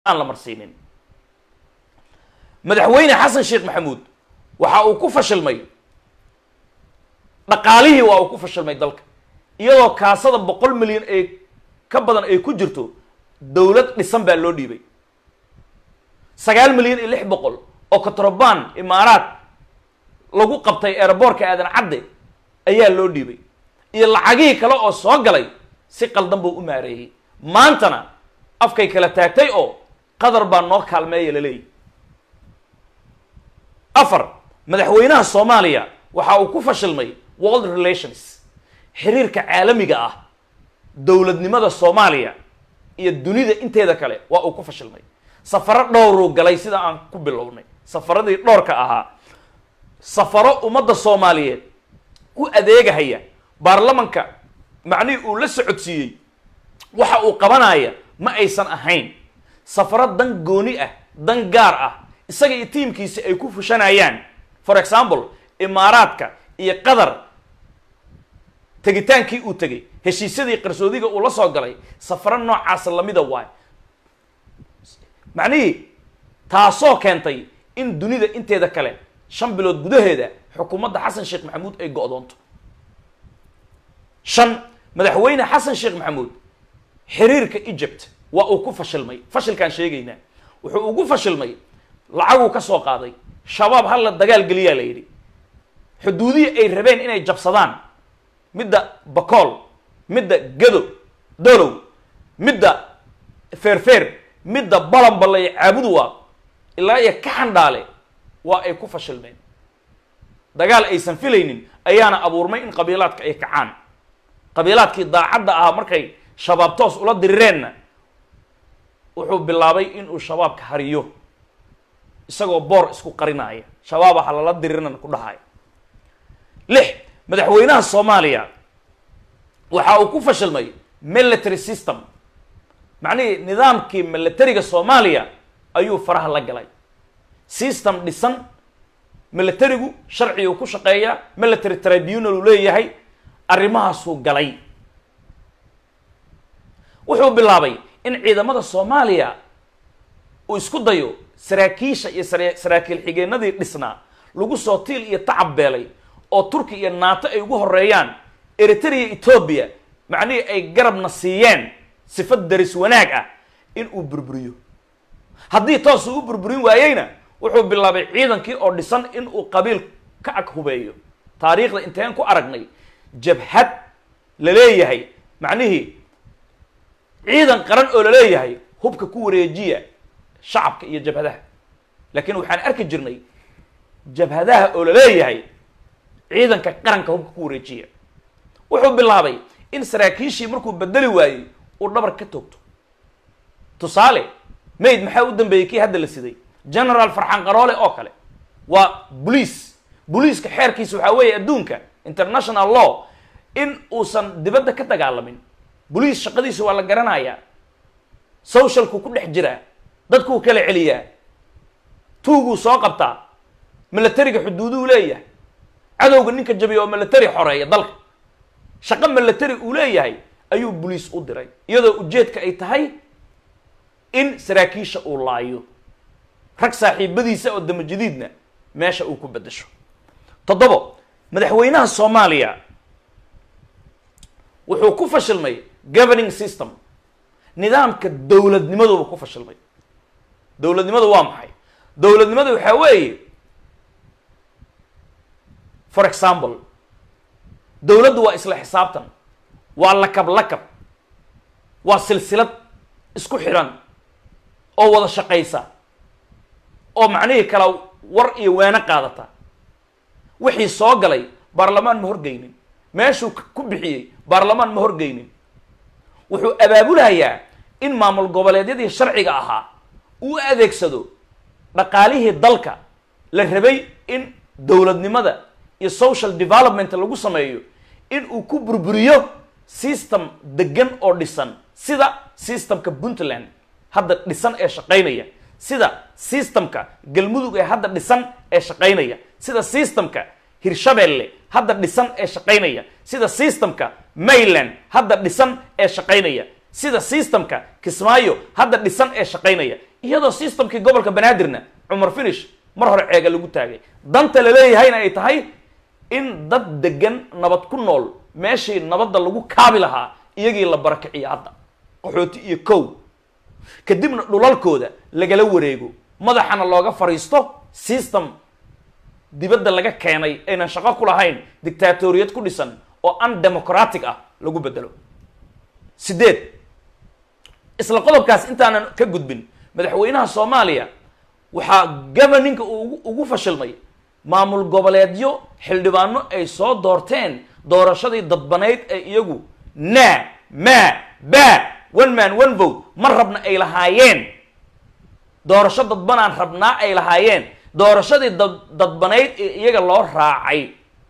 aan la marsiinin madaxweyne xasan sheekh maxamuud waxa uu ku fashilmay dhaqaalihii waa uu ku fashilmay dalka iyadoo kaasada boqol milyan ee ka badan ay ku jirto dowlad dhisan baa loo dhiibay sagaal milyan iyo lix boqol oo katrobaan imaaraad lagu qabtay eeraboorka aadan cadde ayaa loo dhiibay iyo lacagihii kale oo soo galay si qaldan buu u maareeyey maantana afkay kala taagtay oo qadar baa noo kaalmeeya laleeyahy afar madaxweynaha soomaaliya waxa uu ku fashilmay world relations xiriirka caalamiga ah dowladnimada soomaaliya iyo dunida inteeda kale waa uu ku fashilmay safaro dhowruu galay sida aan ku bilownay safaradii dhowrka ahaa safaro ummadda soomaaliyeed u adeegahaya baarlamanka macnihii uu la socodsiiyey waxa uu qabanaya ma aysan ahayn safaro dan gooni ah dan gaar ah isaga iyo tiimkiisi ay ku fushanayaan for example imaaraadka iyo qatar tegitaankii uu tegay heshiisyadii qarsoodiga uu la soo galay safaro noocaasa lamida waay macnihii taasoo keentay in dunida inteeda kale shan bilood gudaheeda xukuumadda xasan sheekh maxamuud ay go-doonto shan madaxweyne xasan sheekh maxamuud xiriirka egypt waa uu ku fashilmay fashilkaan sheegaynaa wuxuu ugu fashilmay lacaguu ka soo qaaday shabaab hala dagaal geliyaa la yidhi xuduudihii ay rabeen inay jabsadaan midda bakool midda gado dolow midda feerfeer midda balanbalay caabuduwa ilaa iyo ka xandhaale waa ay ku fashilmeen dagaal aysan filaynin ayaana abuurmay in qabiilaadka ay kacaan qabiilaadkii daacadda ahaa markay shabaab toos ula dirireenna wuxuu bilaabay inuu shabaabka hariyo isagoo boor isku qarinaya shabaaba ha lala diriirnan ku dhahaya lix madaxweynaha soomaaliya waxa uu ku fashilmay military system macnihii nidaamkii militariga soomaaliya ayuu faraha la galay system dhisan militarigu sharcigu ku shaqeeya military tribunal uu leeyahay arrimahaasuu galay wuxuu bilaabay in ciidamada soomaaliya uu isku dayo saraakiisha iyo sara saraakiil xigeenadii dhisnaa lagu soo tiil iyo tacab beelay oo turki iyo naato ay ugu horeeyaan eritrea etoobiya macnihii ay garabna siiyeen sifad daris wanaag ah in uu burburiyo haddii toosuu u burburin waayeyna wuxuu bilaabay ciidankii oo dhisan in uu qabiil ka ag hubeeyo taariikhda inteen ku aragnay jabhad la leeyahay macnihii ciidan qaran oo la leeyahay hubka ku wareejiya shacabka iyo jabhadaha laakiin waxaan arki jirnay jabhadaha oo la leeyahay ciidanka qaranka hubka ku wareejiya wuxuu bilaabay in saraakiishii markuu bedeli waayey uu dhabar ka toogto tusaale mayd maxaa u dambeeyey kii hadda la siday general farxan qaroole oo kale waa bolice boliiska xeerkiisa waxaa weeye adduunka international law in uusan dibadda ka dagaalamin boliis shaqadiisa waa la garanayaa socialku ku dhex jiraa dadkuu kala celiyaa tuuguu soo qabtaa militariga xuduuduu leeyahay cadowga ninka jabiya oo military xoreeya dalka shaqo military uu leeyahay ayuu boliis u diray iyadoo ujeedka ay tahay in saraakiisha uu laayo rag saaxiibadiisa oo damajadiidna meesha uu ku beddesho toddobo madaxweynaha soomaaliya wuxuu ku fashilmay governing system nidaamka dowladnimaduba ku fashilmay dowladnimadu waa maxay dowladnimadu waxaa weeye for example dowladdu waa isla xisaabtan waa lakab lakab waa silsilad isku xidhan oo wada shaqaysa oo macnihii kala war iyo weeno qaadata wixii soo galay baarlamaan ma horgeynin meeshuu ku bixiyey baarlamaan ma horgeynin wuxuu abaabulayaa in maamul goboleedyadii sharciga ahaa uu adeegsado dhaqaalihii dalka la rabay in dowladnimada iyo social development lagu sameeyo in uu ku burburiyo system degan oo dhisan sida systemka puntland hadda dhisan ee shaqaynaya sida systemka galmudug ee hadda dhisan ee shaqaynaya sida systemka hirshabelle hadda dhisan ee shaqaynaya sida systemka mayland hadda dhisan ee shaqaynaya sida systemka kismaayo hadda dhisan ee shaqaynaya iyadoo systemkii gobolka banaadirna cumar finish mar hore ceega lagu taagay danta la leeyahayna ay tahay in dad degan nabad ku nool meeshii nabadda lagu kaabi lahaa iyagii la barakiciyo hadda qaxooti iyo kow kadibna dhulalkooda lagala wareego madaxana looga fariisto system dibadda laga keenay aynan shaqo ku lahayn dictatoriyad ku dhisan oo undemocratic ah lagu bedelo sideed isla qodobkaas intaanan ka gudbin madaxweynaha soomaaliya waxaa governinka uu ugu fashilmay maamul goboleedyo xildhibaano ay soo doorteen doorashadii dadbanayd ee iyagu naa maa baa one man one vote ma rabna ay lahaayeen doorasho dadbanaan rabnaa ay lahaayeen doorashadii dad dadbanayd ee iyaga loo raacay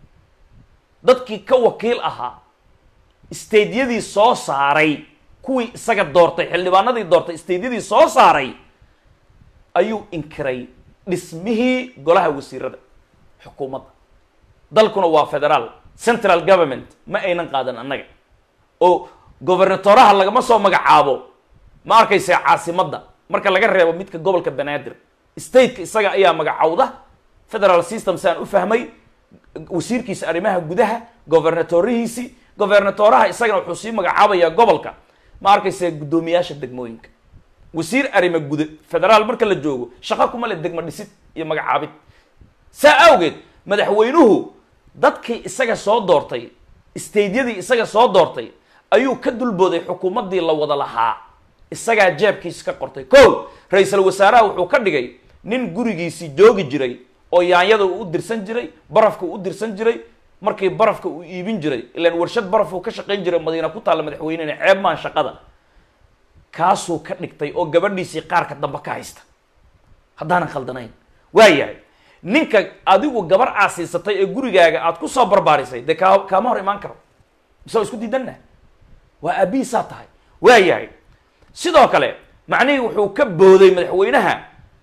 dadkii ka wakiil ahaa stadeyadii soo saaray kuwii isaga doortay xildhibaanadii doortay stadeyadii soo saaray ayuu inkiray dhismihii golaha wasiirada xukuumadda dalkuna waa federaal central government ma aynan qaadan annaga oo gobernatoraha lagama soo magacaabo ma arkaysa caasimadda marka laga reebo midka gobolka banaadir stateka isaga ayaa magacowda federal system saan u fahmay wasiirkiisa arrimaha gudaha gobernatorihiisi gobernatoraha isagana wuxuu sii magacaabayaa gobolka ma arkaysa guddoomiyaasha degmooyinka wasiir arrima guda federaal marka la joogo shaqo kuma le degmo dhisid iyo magacaabid saa awgeed madaxweynuhu dadkii isaga soo doortay stadeyadii isaga soo doortay ayuu ka dulbooday xukuumaddii la wada lahaa isagaa jeebkiisa ka qortay ko ra-iisul wasaaraha wuxuu ka dhigay nin gurigiisii joogi jiray oo yaanyada uu u dirsan jiray barafka uu u dirsan jiray markii barafka uu iibin jiray ilaan warshad baraf uu ka shaqayn jiray madiina ku taalla madaxweynena ceeb maan shaqada kaasuu ka dhigtay oo gabadhiisii qaarka dambe ka haysta haddaanan khaldanayn waa yahay ninka adigu gabar aasiisatay ee gurigaaga aad ku soo barbaarisay dee kaa kaama hor imaan karo mise waa isku diidanna waa aabihiisaa tahay waa yahay sidoo kale macnihii wuxuu ka booday madaxweynaha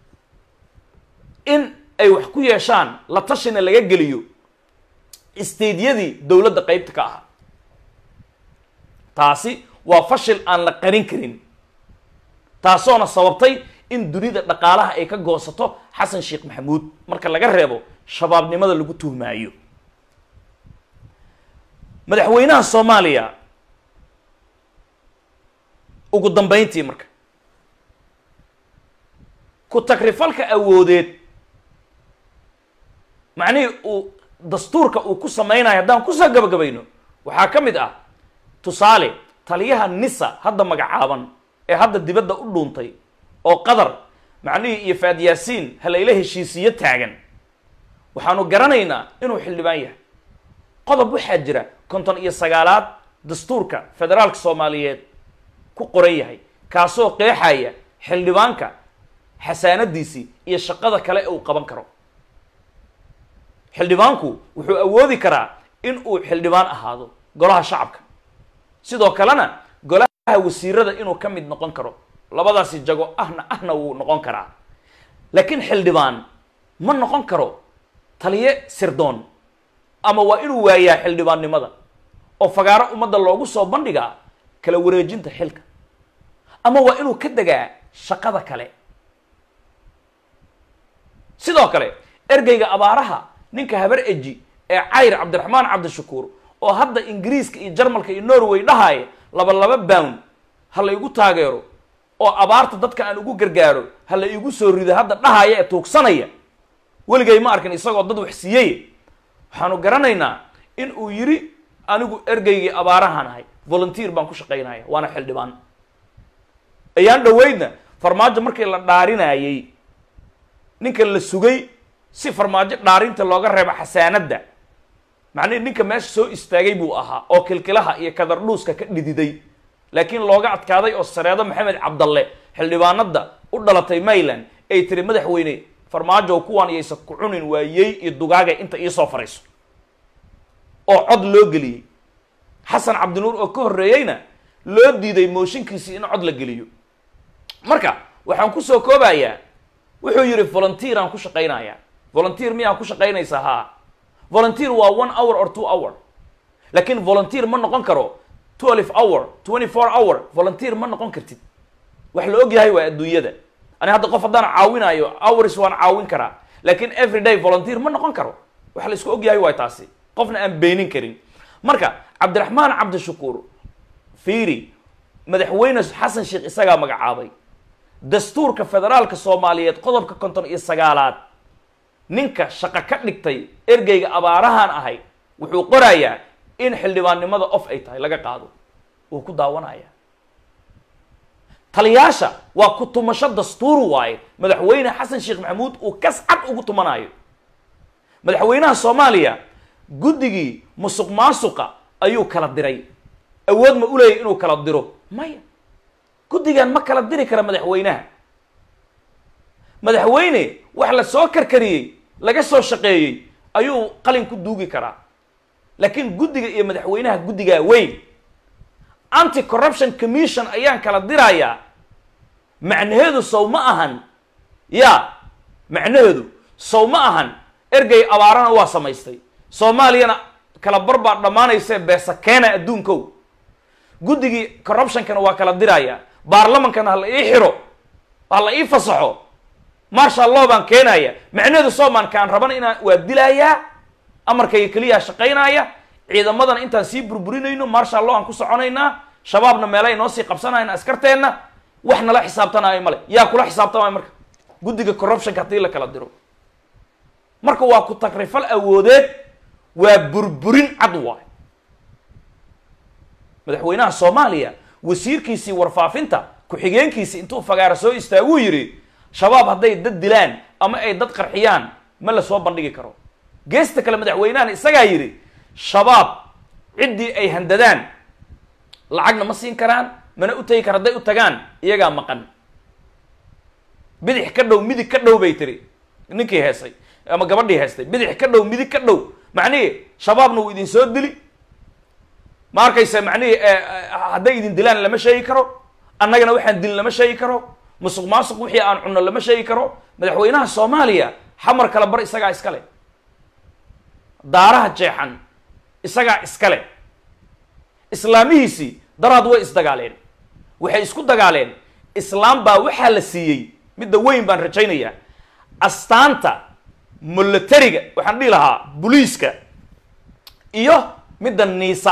in ay wax ku yeeshaan la tashina laga geliyo stadeyadii dowladda qeybta ka ahaa taasi waa fashil aan la qarin karin taasoona sababtay in dunida dhaqaalaha ay ka goosato xasan sheekh maxamuud marka laga reebo shabaabnimada lagu tuhmaayo madaxweynaha soomaaliya ugu dambeyntii marka ku takrifalka awoodeed macnihii uu dastuurka uu ku samaynayo haddaan kusoo gabagabayno waxaa ka mid ah tusaale taliyaha nisa hadda magacaaban ee hadda dibadda u dhuuntay oo qadar macnihii iyo faadyaasiin halayla heshiisiyo taagan waxaanu garanaynaa inuu xildhibaan yahay qodob waxaa jira konton iyo sagaalaad dastuurka federaalka soomaaliyeed ku qoran yahay kaasoo qeexaya xildhibaanka xasaanadiisii iyo shaqada kale ee uu qaban karo xildhibaanku wuxuu awoodi karaa in uu xildhibaan ahaado golaha shacabka sidoo kalena golaha wasiirada inuu ka mid noqon karo labadaasi jago ahna ahna wuu noqon karaa laakiin xildhibaan ma noqon karo taliye sirdoon ama waa inuu waayaa xildhibaannimada oo fagaaro ummadda loogu soo bandhigaa kala wareejinta xilka ama waa inuu ka degaa shaqada kale sidoo kale ergeyga abaaraha ninka habar eji ee cayr cabdiraxmaan cabdishakuur oo hadda ingiriiska iyo jarmalka iyo norway dhahaaya laba laba bound ha la igu taageero oo abaarta dadka aan ugu gargaaro ha la igu soo rido hadda dhahaya ee tuugsanaya weligay ma arkin isagoo dad wax siiyey waxaanu garanaynaa in uu yidhi anigu ergeygii abaarahan ahay volunteer baan ku shaqaynaya waana xildhibaan ayaan dhaweydna farmaajo markii la dhaarinayey ninka la sugay si farmaajo dhaarinta looga reebo xasaanadda macnihi ninka meesha soo istaagay buu ahaa oo kilkilaha iyo kadardhuuska ka dhididay laakiin looga adkaaday oo sareedo maxamed cabdalle xildhibaanada u dhalatay mayland ay tiri madaxweyne farmaajow kuwaan iyaysa ku cunin waayey iyo dugaaga inta iisoo farayso oo cod loo geliyey xasan cabdinuur oo ka horreeyeyna loo diiday mooshinkiisii in cod la geliyo marka waxaan kusoo koobayaa wuxuu yidhi volunteer aan ku shaqaynayaa volunteer miyaa ku shaqaynaysaa haa volunteer waa one hour or two hour laakiin volunteer ma noqon karo twelve hour twenty four hour volunteer ma noqon kartid wax la og yahay waa adduunyada ani hadda qof haddaan caawinayo hours waan caawin karaa laakiin every day volunteer ma noqon karo waxa la isku ogyahay waay taasi qofna aan beenin karin marka cabdiraxmaan cabdishakuur fiiri madaxweyne xasan sheekh isagaa magacaabay dastuurka federaalka soomaaliyeed qodobka konton iyo sagaalaad ninka shaqo ka dhigtay ergeyga abaarahan ahay wuxuu qorayaa in xildhibaannimada of ay tahay laga qaado wuu ku daawanaya taliyaasha waa ku tumasho dastuur waaye madaxweyne xasan sheekh maxamuud uu kas cad ugu tumanayo madaxweynaha soomaaliya guddigii musuq maasuqa ayuu kala diray awood ma u leeyahy inuu kala diro maya guddigan ma kala diri kara madaxweynaha madaxweyne wax la soo karkariyey laga soo shaqeeyey ayuu qalin ku duugi karaa laakiin guddiga iyo madaxweynaha guddigaa weyn anti corruption commission ayaan kala dirayaa macnaheedu sow ma ahan ya macnaheedu sow ma ahan ergey abaarana waa samaystay soomaaliyana kala bar baa dhammaanaysee beesa keena adduunkow guddigii corruptionkana waa kala dirayaa baarlamankana ha la ii xiro ha la ii fasaxo marshal law baan keenaya macnaheedu soomaankaan rabana inaan waa dilayaa amarkayga keliyaa shaqaynaya ciidamadana intaan sii burburinayno marshal law aan ku soconaynaa shabaabna meelay noo sii qabsanayna askarteenna wax nala xisaabtanaayo male yaa kula xisaabtamaayo marka guddiga corruptionka haddii la kala diro marka waa ku tagrifal awoodeed waa burburin cad waay madaxweynaha soomaaliya wasiirkiisii warfaafinta ku-xigeenkiisii intuu fagaara soo istaaguu yidhi shabaab hadday dad dilaan ama ay dad qarxiyaan ma la soo bandhigi karo geesta kale madaxweynahan isagaa yidhi shabaab ciddii ay handadaan lacagna ma siin karaan mana u tegi kara hadday u tagaan iyagaa maqan bidix ka dhow midig ka dhow bay tiri ninkii heesay ama gabadhii heestay bidix ka dhow midig ka dhow macnihii shabaabna wuu idin soo dili ma arkaysa macnihii hadday idin dilaan lama sheegi karo annagana waxaan dilin lama sheegi karo musuq maasuq wixii aan cunno lama sheegi karo madaxweynaha soomaaliya xamar kala bar isagaa iskale daaraha jeexan isagaa iskale islaamihiisii daraad way isdagaaleen waxay isku dagaaleen islaam baa waxaa la siiyey midda weyn baan rajaynayaa astaanta militariga waxaan dhihi lahaa buliiska iyo midda niisa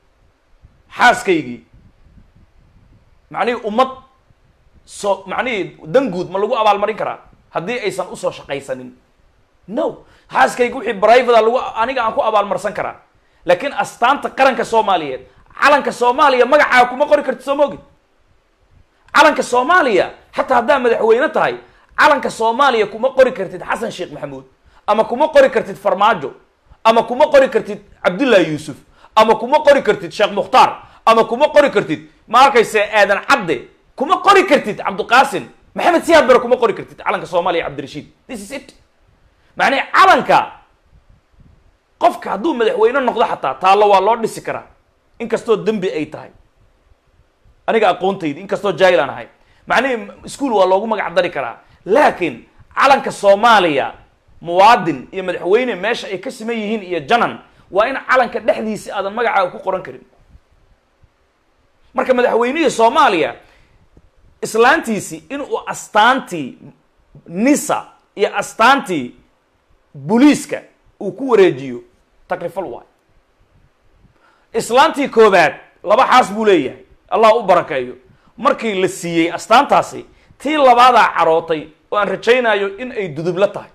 xaaskaygii macnihii ummad soo macnihii danguud ma lagu abaalmarin karaa haddii aysan usoo shaqaysanin no xaaskayga wixii brivada lagu aniga aan ku abaalmarsan karaa laakiin astaanta qaranka soomaaliyeed calanka soomaaliya magacaa kuma qori kartid soo maogid calanka soomaaliya xataa haddaa madaxweyne tahay calanka soomaaliya kuma qori kartid xasan sheekh maxamuud ama kuma qori kartid farmaajo ama kuma qori kartid cabdullahi yuusuf ama kuma qori kartid sheekh mukhtaar ama kuma qori kartid ma arkayse aadan cadde kuma qori kartid cabdiqaasim maxamed siyaad bare kuma qori kartid calanka soomaaliya cabdirashiid this is it macnii calanka qofka hadduu madaxweyne noqdo xataa taallo waa loo dhisi karaa inkastoo dembi ay tahay aniga aqoontaydi inkastoo jaahil aan ahay macnihii ischool waa loogu magac dari karaa laakiin calanka soomaaliya muwaadin iyo madaxweyne meesha ay ka siman yihiin iyo janan waa in calanka dhexdiisi aadan magacaaga ku qoran karin marka madaxweynihii soomaaliya islaantiisii inuu astaantii nisa iyo astaantii buliiska uu ku wareejiyo takrifal waay islaantii koobaad laba xaas buu leeyahay allah u barakeeyo markii la siiyey astaantaasi tii labaadaa carootay oo aan rajaynayo in ay dudublo tahay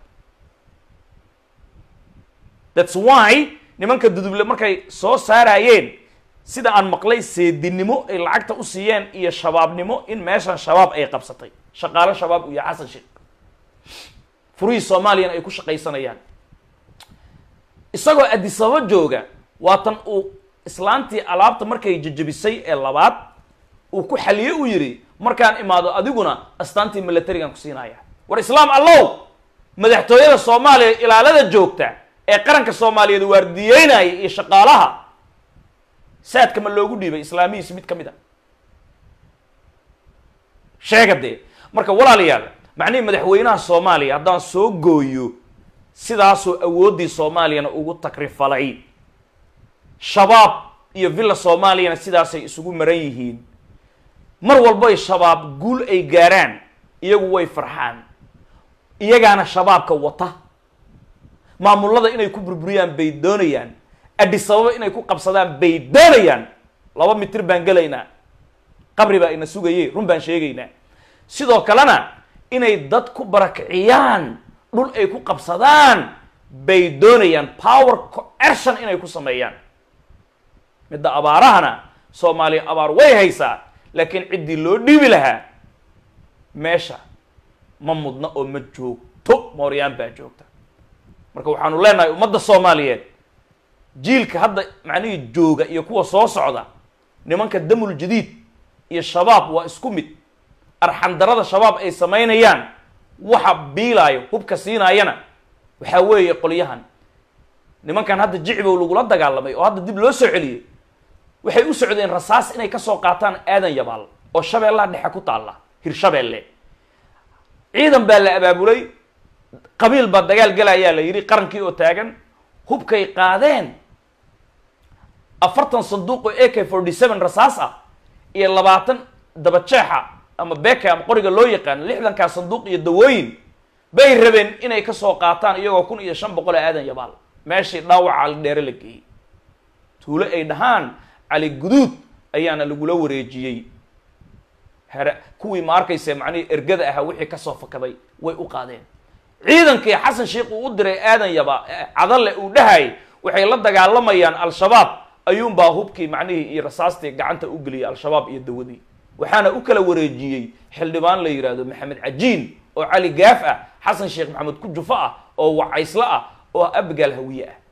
thats why nimanka duduble markay soo saarayeen sida aan maqlay seedinimo ay lacagta u siiyeen iyo shabaabnimo in meeshan shabaab ay qabsatay shaqaalo shabaab iyo xasan sheekh furihii soomaaliyana ay ku shaqaysanayaan isagoo adisababa jooga waatan uu islaantii alaabta markay jajabisay ee labaad uu ku xaliye u yidhi markaan imaado adiguna astaantii militarigan ku siinaya war islaam allow madaxtooyada soomaaliya ilaalada joogta ee qaranka soomaaliyeed waardiyeynaya iyo shaqaalaha saadka ma loogu dhiibay islaamihiisi mid ka mid a sheega dee marka walaalayaal macnihii madaxweynaha soomaaliya haddaan soo gooyo sidaasoo awooddii soomaaliyana ugu takrifalay shabaab iyo villa soomaaliyana sidaasay isugu maran yihiin mar walboy shabaab guul ay gaaraan iyagu way farxaan iyagaana shabaabka wata maamullada inay ku burburiyaan bay doonayaan adisababa inay ku qabsadaan bay doonayaan laba mitir baan gelaynaa qabri baa ina sugaye run baan sheegaynaa sidoo kalena inay dad ku barakiciyaan dhul ay ku qabsadaan bay doonayaan power coercion inay ku sameeyaan midda abaarahana soomaaliya abaar way haysaa laakiin ciddii loo dhiibi lahaa meesha ma mudna oo ma joogto mooryaan baa joogta marka waxaanu leenahay ummadda soomaaliyeed jiilka hadda macnihii jooga iyo kuwa soo socda nimanka damul jadiid iyo shabaab waa isku mid arxandarada shabaab ay samaynayaan waxa biilaayo hubka siinaayana waxaa weeye qolyahan nimankan hadda jicbow lagula dagaalamay oo hadda dib loo soo celiyey waxay u socdeen rasaas inay kasoo qaataan aadan yabaal oo shabeellaha dhexe ku taalla hirshabeelle ciidan baa la abaabulay qabiil baa dagaal galayaa la yidhi qarankii oo taagan hubkay qaadeen afartan sanduuq oo a k forty seven rasaas ah iyo labaatan dabajeexa ama beka ama qoriga loo yaqaan lixdankaa sanduuq iyo dawooyin bay rabeen inay kasoo qaataan iyagoo kun iyo shan boqol oo aadan yabaal meeshii dhaawaca cali dheere la geeyey tuulo ay dhahaan cali guduud ayaana lagula wareejiyey here kuwii ma arkayse macnihii ergada ahaa wixii kasoo fakaday way u qaadeen ciidankii xasan sheikh uu u diray aadan yaba cadalle uu dhahay waxay la dagaalamayaan al-shabaab ayuunbaa hubkii macnihii iyo rasaastii gacanta u geliyay al-shabaab iyo dawadii waxaana u kala wareejiyey xildhibaan la yidhaahdo maxamed cajiin oo cali gaaf ah xasan sheekh maxamed ku jufo ah oo wacayslo ah oo abgaal hawiye ah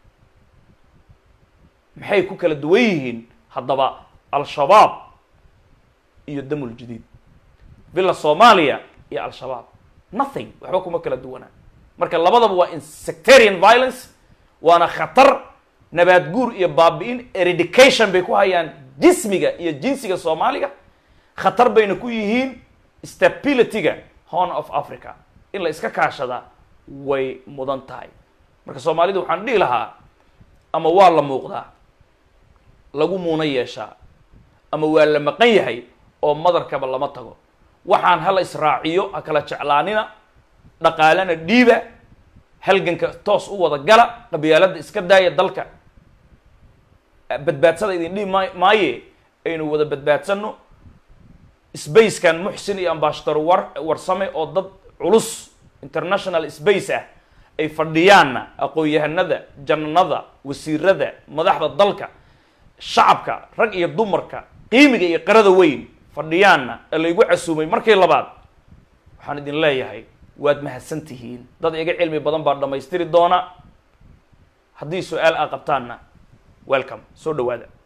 maxay ku kala duwan yihiin haddaba al-shabaab iyo damul jadiid villa soomaaliya iyo al-shabaab nothing waxba kuma kala duwanaa marka labadaba waa insectarian violence waana khatar nabaad guur iyo baabi-in eredication bay ku hayaan jismiga iyo jinsiga soomaaliga khatar bayna ku yihiin stabilityga horn of africa in la iska kaashadaa way mudan tahay marka soomaalida waxaan dhihi lahaa ama waa la muuqdaa lagu muuna yeeshaa ama waa la maqan yahay oo madarkaba lama tago waxaan hala israaciyo ha kala jeclaanina dhaqaalena dhiiba halganka toos u wada gala qabyaaladda iska daaya dalka badbaadsada idin dhihi ma maaye aynu wada badbaadsanno spacekan muxsin iyo ambashador war warsame oo dad culus international space ah ay fadhiyaanna aqoon-yahanada jananada wasiirada madaxda dalka shacabka rag iyo dumarka qiimiga iyo qarada weyn fadhiyaanna ee laygu casuumay markii labaad waxaan idin leeyahay waad mahadsan tihiin dad iga cilmi badan baa dhammaystiri doona haddii su-aal aa qabtaanna welcome soo dhawaada